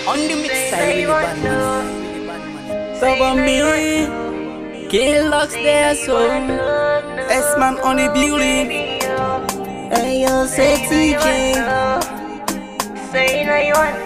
On the mix side, really bad man. So for me, King Lux there so S-man on the building. Hey yo, sexy J Say now you want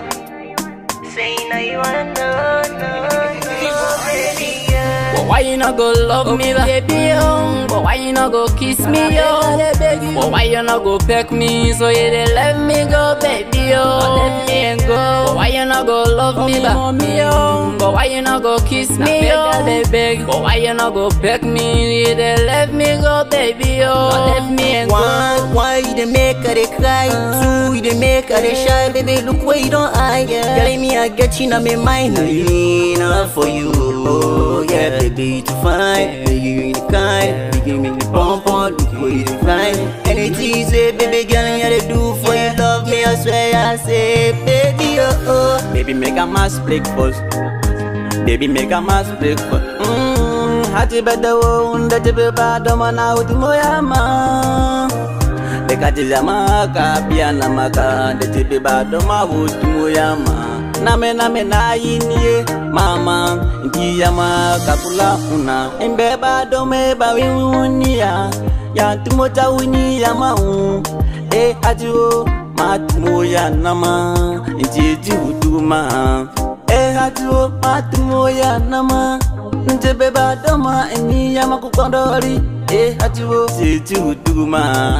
to. Say now you want to. No, no, baby, yeah. But why you not go love me, baby, oh? But why you not go kiss me, oh? But why you not go peck me, so you dey let me go, baby, oh? Let me and go. But why you not go love me, mommy, oh? But why you not go kiss me, oh? Beg, But why you not go peck me, you dey let me go, baby, oh? Let me and go. One, why you dey make her dey cry? Two, you dey make her dey shy. Baby, look where you don't eye. Girl, me I get you in my mind. Lean up for you. Oh, yeah, baby, you too fine. Baby, you the kind. You give me the pump on. Look where you dey fine. Anything you say, baby girl, yeah, they do for you. Love me, I swear I say, baby, oh, oh. Baby, make a mass breakfast. Baby, make a mass breakfast. Mmm, hati beda wo unda tibe bado mana uti moyama. Dekati maka pia na maka de tibe bado ma uti moyama. Name name na yinie mama nkia maka kula una embe bado me ba wiunia ya timota winia mau eh hati wo matmoya nama njeji huduma eh hatuo matmoya nama njebe badoma eniyama kukondori eh hatuo njeji huduma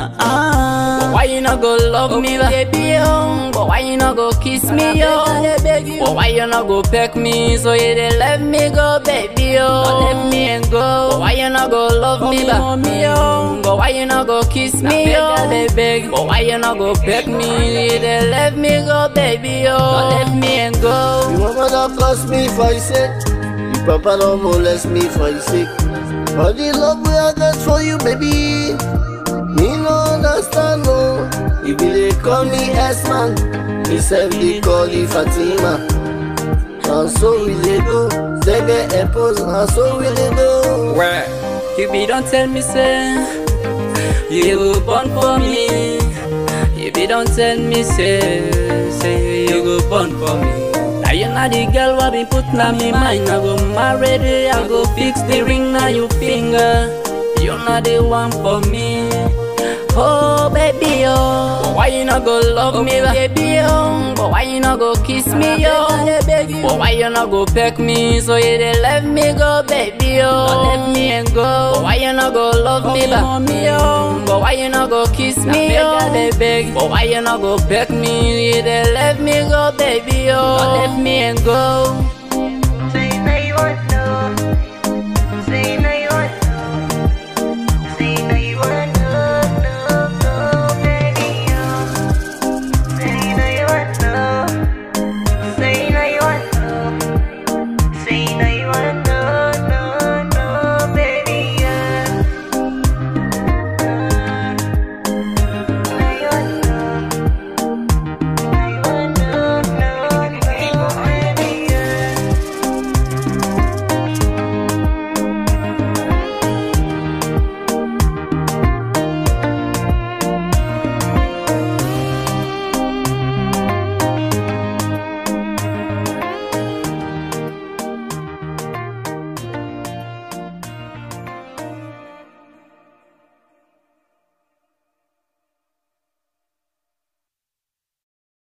ah But why you not go love me, baby? Oh, but why you not go kiss me, oh? But why you not go peck me, so you dey let me go, baby? Oh, let me and go. But why you not go love me, mommy? Oh, but why you not go kiss me, oh? Beg, but why you not go peck me, you dey let me go, baby? Oh, let me and go. You mama don't cost me for your sake. You papa don't molest me for your sake. All the love we I got for you, baby. Me no understand, no. You be they call me S-man. Me self they call you Fatima. And so we they go. Zege epos, and so we they go. Where? You be don't tell me say You go born for me You be don't tell me say Say you go born for me Now you not the girl what be put na me mind I go marry the I go fix the ring na your finger You not the one for me Oh baby oh But why you not go love me baby oh But why you not go kiss me oh But why you not go peck me so you dey let me go baby oh Let me and go But why you not go love me mommy oh But why you not go kiss me oh But why you not go peck me you dey let me go baby oh Let me and go